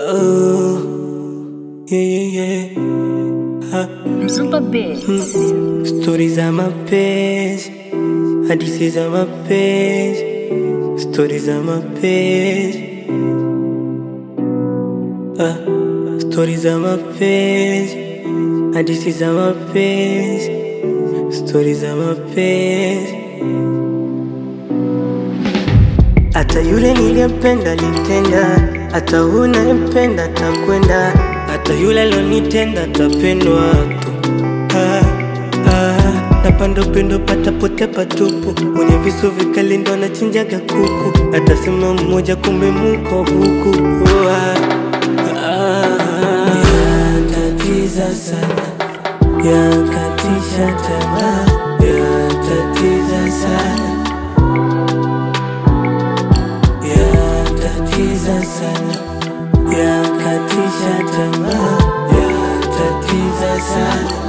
Oh, yeah, yeah, yeah. Ha, Mzupa Beats. stori za mapenzi, hadithi za mapenzi, stori za mapenzi. Ah, stori za mapenzi, hadithi za mapenzi, stori za mapenzi. Hata yule niliyempenda litenda, hata unayempenda takwenda, hata yule alionitenda tapendwa tu. Ah, ah, napanda upendo patapotea patupu, mwenye visu vikali ndo anachinjaga kuku, atasema mmoja kumbe muko buku. Ah, ah, yatatiza sana, yakatisha tamaa, yatatiza sana yatatiza sana, yakatisha tamaa, yatatiza sana.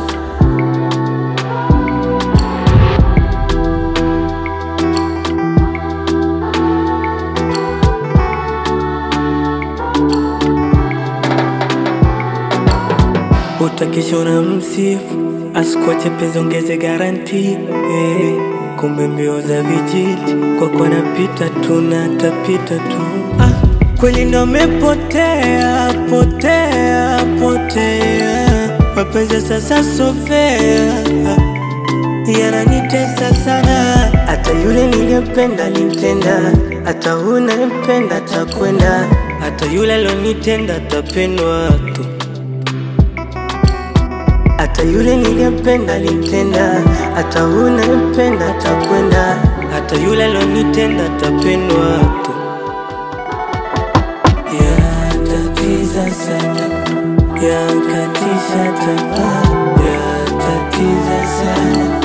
Utakesha na msifu asikuache penzi, ongeze garanti eh. Kumbe mbio za vijiti kwa kuwa napita tu na tapita tu ah, kweli ndo mepotea potea potea, mapenzi sasa sofea yananitesa sana, hata yule niliyempenda alinitenda, hata unayempenda takwenda, hata yule alionitenda tapendwa tu hata yule niliyempenda alinitenda, hata unayempenda takwenda, hata yule alionitenda tapendwa tu. Yatatiza sana, yakatisha tamaa, yatatiza sana.